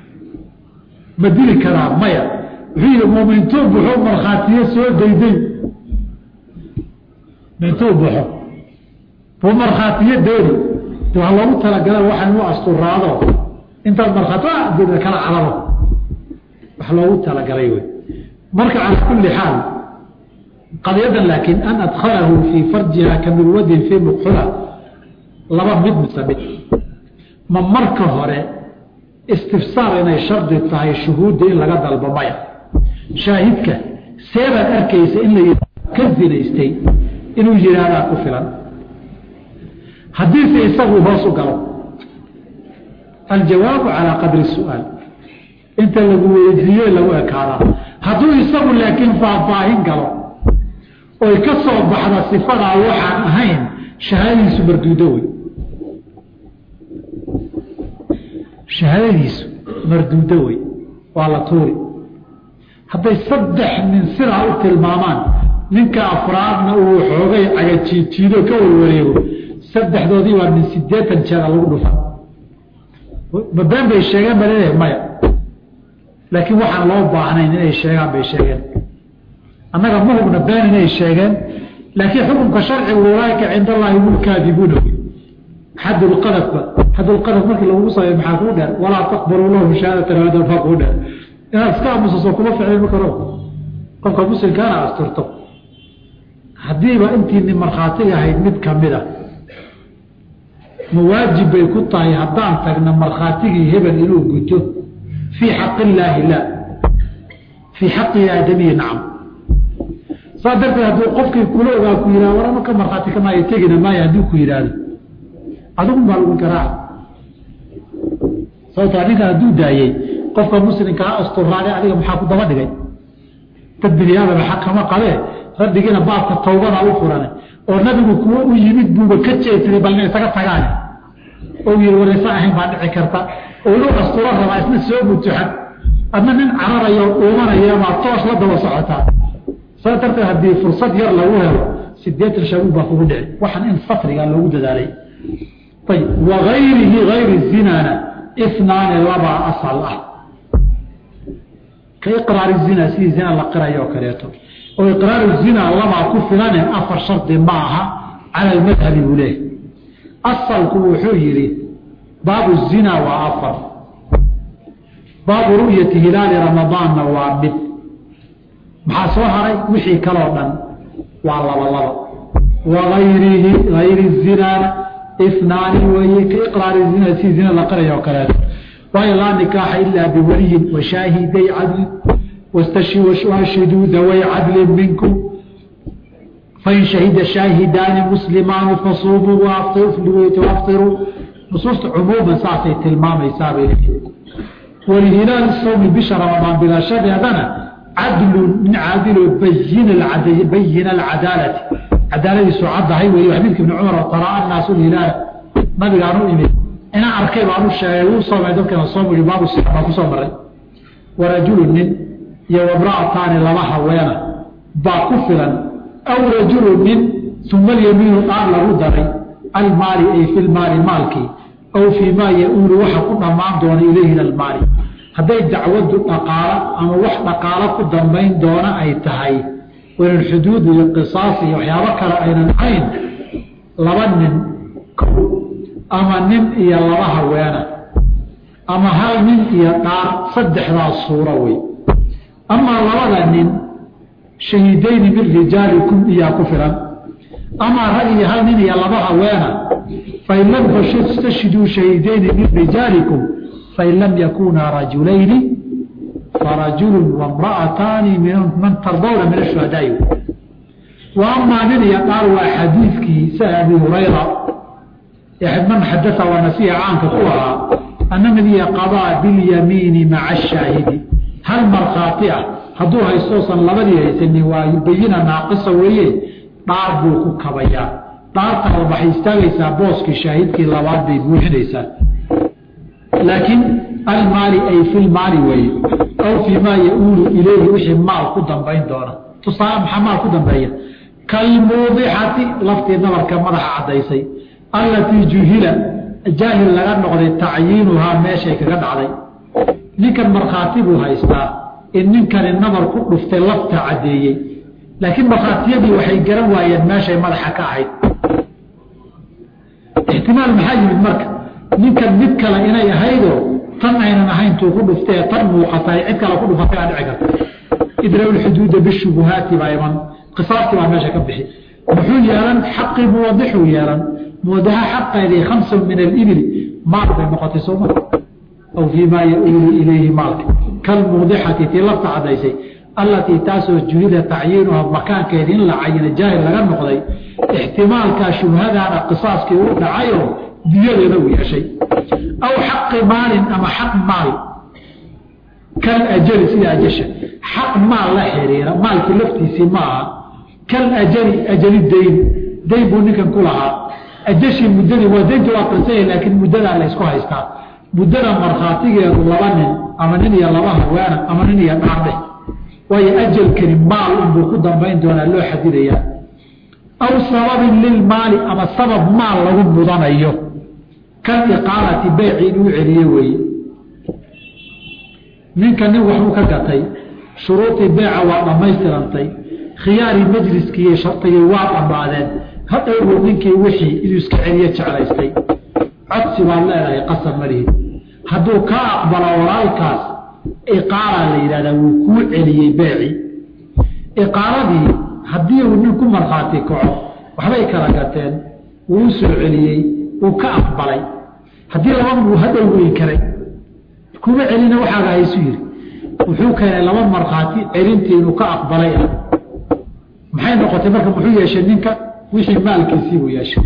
A: ma dili karaa maya wuxuu yihi mumintuu buxo markhaatiyo soo dayday mintuu buxo buu markhaatiyo dooni waa loogu talagala waxaan u asturaado intaad markhaati kala calabo wax loogu talagalay wey marka calaa kulli xaal qadyadan laakiin an adkhalahu fii farjiha ka mirwadin fii muqxula laba mid mise mid ma marka hore istifsaar inay shardi tahay shuhuudda in laga dalbo maya shaahidka seebaad arkaysa in la ka zinaystay inuu yihahdaa ku filan haddiise isagu hoos u galo aljawaabu calaa qadri su-aal inta lagu weydiiye lagu ekaadaa hadduu isagu laakiin faahfaahin galo oy ka soo baxda sifadaa waxaan ahayn shahaadadiisu marduudo wey shahaadadiisu marduudo wey waa la tuuri hadday saddex nin sidaa u tilmaamaan ninka afraadna uu xoogay cagajiijiido ka warwareego saddexdoodii waa min sideetan jeeda lagu dhufa ma been bay sheegeen ba leeyahay maya laakiin waxaan loo baahnayn inay sheegaan bay sheegeen annaga ma hubna been inay sheegeen laakiin xukunka sharcigu ulaaika cind allaahi hum kaadibuuna xadulqadafba xadulqadaf markii lagugu sameey maxaa kuu dheer walaa taqbaluu lahu shahaadatan abadan faa kuu dheer inaad iska aamusaso kuma ficlay ma karo qofka muslimkaana asturto haddiiba intiini markhaatiga ahayd mid kamid a ma waajib bay ku tahay haddaan tagna markhaatigii hebel inuu guto fii xaqi illaahi la fii xaqi aadamiyi nacam saa darteed hadduu qofkii kula ogaa ku yihah war ama ka markhaati kamaayo tegina maayo hadduu ku yidhaahdo adigun baa lagu garaaca sababtaa ninkan hadduu daayey qofka muslimkaa asturaane adiga maxaa ku daba dhigay dad biniaadama xaq kama qabee rabbigiina baabka tawbada u furane oo nabigu kuwa u yimid buuba ka jeedsaday bal ina isaga tagaane oo yii waraysa ahayn baa dhici karta oo inuu asturo rabaa isna soo mutuxan adna nin cararayo uumanaya baa toos la daba socotaa saa darteed haddii fursad yar lagu helo sideetan shabuub baa kugu dhici waxaan in satrigaa loogu dadaalay ayb wagayrihi gayri zinana inaani labaa asal ah ka iqraari zina sidii zina la qirayo oo kaleeto oo iqraaru zina labaa ku filane afar shardi ma aha cala almadhabi buu leehay asalku wuxuu yidhi baabu zina waa afar baabu ru'yati hilaali ramadaanna waa mid maxaa soo haray wixii kaloo dhan waa laba laba wagayrihi gayri zinaana inaani weeye ka iqraari zina sidii zina la qirayo oo kaleeto waayo laa nikaaxa ilaa biwaliyin washaahiday cadlin wastashhiduu daway cadlin minkum fain shahida shaahidaani muslimaani fasuumuu waaftiruu nusuusta cumuuman saasay tilmaamaysaabay walihilaali sawmi bisha ramadaan bilashadeedana cadlun min caadilo bayina alcadaalati cadaaladiisu caddahay wey xadiidka ibni cumar taraa annaasu lhilaala nabigaan u imid inaa arkay baan u sheegay wuu soomay dadkana soom i baabu si baan kusoo maray warajulu nin iyo wamra'ataani laba haweena baa ku filan aw rajulu nin uma alyamiinu dhaar lagu daray almaali ay fi lmaali maalkii aw fii maa ya-uulu waxa ku dhammaan doona ilayhi almaali hadday dacwadu dhaqaalo ama wax dhaqaalo ku dambayn doona ay tahay waynan xuduud iyo qisaas iyo waxyaabo kale aynan ahayn laba nin ama nin iyo laba haweena ama hal nin iyo dhaar saddexdaas suuro wey amaa labada nin shahiidayni min rijaalikum iyaa ku filan amaa rag iyo hal nin iyo laba haweena fain lam tastashhiduu shahiidayni min rijaalikum fain lam yakunaa rajulayni farajulu wamra'ataani man tardawna min ashuhadaai wa amaa nin iyo dhaar waa xadiidkii sa abi hurayra man xadaa waa nasiha caanka ku ahaa ana nabiya qadaa bilyamiini maca ashaahidi hal markhaati ah hadduu haystoosan labadii haysanin waa bayina naaqisa weeye dhaar buu ku kabayaa dhaartan waxay istaagaysaa booskii shaahidkii labaad bay buuxinaysaa laakiin almaali ay filmaali weeye aw fii maa ya-uulu ilayhi wixii maal ku dambayn doona tusaale maxaa maal ku dambeeya kalmuudixati laftii nabarka madaxa caddaysay allatii juhila jaahil laga noqday tacyiinuhaa meeshay kaga dhacday ninkan markhaati buu haystaa in ninkani nabar ku dhuftay lafta caddeeyey laakiin markhaatiyadii waxay garan waayeen meeshay madaxa ka ahayd ixtimaal maxaa yimid marka ninkan mid kale inay ahaydoo tan aynan ahayn tuu ku dhuftee tan muuqatay cid kale ku dhufatay aa dhici karta idraw lxuduuda bishubuhaati baa iman qisaastii baa meesha ka bixi muxuu yeelan xaqii muwadixuu yeelan muwadaha xaqeedii khamsun min alibili maal bay noqotay sooma aw fii maa ya-uulu ilayhi maalka kalmuudixati tii lafta caddaysay allatii taasoo juhida tacyiinuha makaankeedii in la cayina jaahil laga noqday ixtimaalkaa shubhadaana qisaaskii u dhacayoo diyadeeda uu yeeshay aw xaqi maalin ama xaq maal kal ajali sida ajasha xaq maal la xiriira maalkii laftiisii ma aha kal ajali ajali dayn dayn buu ninkan ku lahaa ajashii muddadii waa dayntu waa qirsanya laakiin muddadaa la ysku haystaa muddada markhaatigeedu laba nin ama nin iyo laba haweena ama nin iyo dhaardheh waayo ajalkani maal unbuu ku dambayn doonaa loo xadidayaa aw sababin lilmaali ama sabab maal lagu mudanayo kal iqaalati beyci inuu celiye weeye ninka nin waxbuu ka gatay shuruudii beeca waa dhammaystirantay khiyaarii majliskiiiyo shardigii waa dhammaadeen hadhowbuu ninkii wixii inuu iska celiye jeclaystay codsi baad leedahay qasab malihid hadduu ka aqbalo walaalkaas iqaala la yidhahdaa wuu kuu celiyey beeci iqaaladii haddii uu nin ku markhaati kaco waxbay kala gateen wuu u soo celiyey wuu ka aqbalay haddii laba wuu hadhow weyn karay kuma celina waxaaga haysu yidhi wuxuu keenay laba markhaati celintii inuu ka aqbalay ah maxay noqotay marka muxuu yeeshay ninka wixii maalkiisii buu yeeshay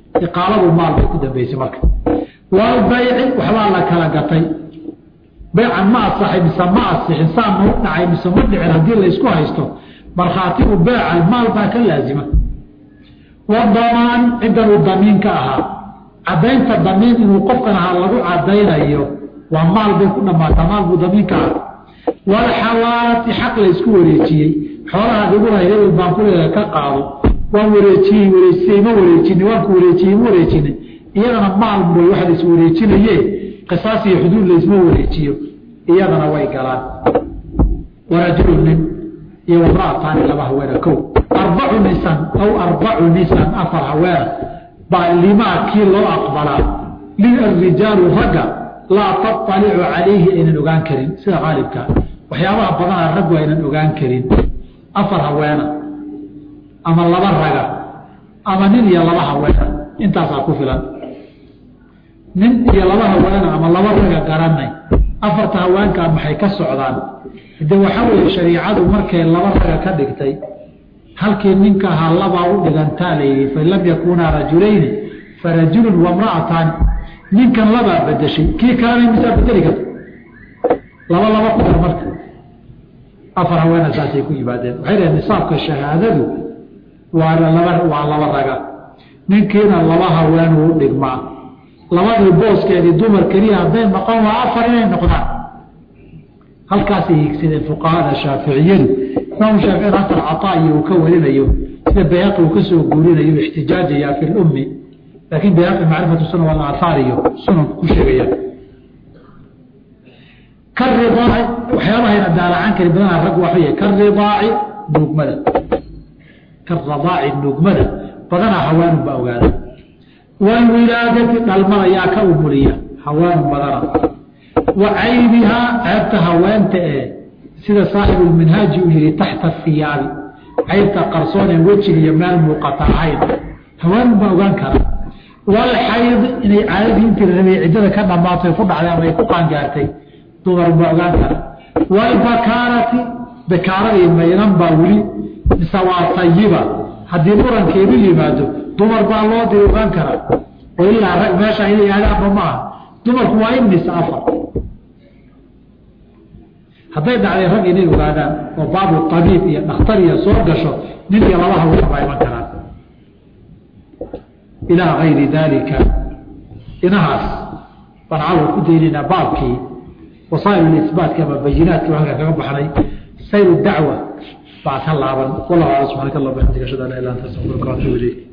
A: iqaaladu maal bay ku dambeysay marka walbayci waxbaa la kala gatay baycan ma asaxay mise ma asixin saa ma u dhacay mise ma dhicin haddii laysku haysto markhaatigu beeca maal baa ka laazima wadamaan ciddan uu damiin ka ahaa caddaynta damiin inuu qofkan ahaa lagu caddaynayo waa maal bay ku dhammaataa maal buu damiin ka aha walxawaati xaq laysku wareejiyey xoolahaad igu lahay hebel baan ku leedahay ka qaado waan wareejiyey wareejisay ma wareejini waan ku wareejiyey ma wareejini iyadana maal way waxa la is wareejinaye qisaas iyo xuduud laysma wareejiyo iyadana way galaan warajulu nin iyo wamraataani laba haweena kow arbacu nisan aw arbacu nisan afar haweena baa limaa kii loo aqbalaa lirijaalu ragga laa taطalicu calayhi aynan ogaan karin sida qaalibka waxyaabaha badanaa raggu aynan ogaan karin afar haweena ama laba raga ama nin iyo laba haweena intaasaa ku filan nin iyo laba haweena ama laba raga garanay afarta haweenkaa maxay ka socdaan de waxaa weeye shariicadu markay laba raga ka dhigtay halkii ninka ahaa labaa u dhigantaa layidhi fain lam yakunaa rajulayni farajulun wamra'ataani ninkan labaa bedeshay kii kalena misaa bedeli karta laba laba ku dar marka afar haweena saasay ku yimaadeen waxay dhaheen nisaabka shahaadadu waa laba waa laba raga ninkiina laba haween uu dhigmaa labadii booskeedii dumar keliya hadday noqon waa afar inay noqdaan halkaasay higsadeen fuqahada shaaficiyadu imaam shaafici asar caطaa'iyo uu ka warinayo sida bayhaqi uu ka soo guurinayo ixtijaajaya fi lummi laakiin bayhaqi macrifatu sunan walaathaar iyo sunanku ku sheegaya karidaaci waxyaabahayna daalacan kari badanaa rag waxay karidaaci nuugmada karadaaci nuugmada badanaa hawaanun baa ogaada walwilaadati dhalmada yaa ka umuliya hawaanun badana wa caybihaa ceebta haweenta ee sida saaxibulminhaaji uu yihi taxta hiyaabi caybta qarsoon ee wejiga iyo meel muuqata ahayn hawaanun baa ogaan kara walxayd inay caadadii intii la rabay ciddada ka dhammaatay ku dhacday ama ay ku qaangaartay dumar baa ogaan kara walbakaarati bakaaradii maynan baa weli mise waa tayiba haddii murankeedu yimaado dumar baa loo diri ogaan karaa oo ilaa rag meesha inay aadaanba maaha dumarku waa imis afar hadday dhacday rag inay ogaadaan oo baabu tabiib iyo dhakhtariya soo gasho nin iyo laba haween baa iman karaan ilaa gayri daalika inahaas baan cawl ku daynaynaa baabkii wasaa'il isbaatka ama bayinaadkii halka kaga baxnay sayr dacwa baa ka laaban wallahu ala subxaanaka allah bixamdika ashhadu an la ilaha illa anta astaghfiruka wa atuubu ilayk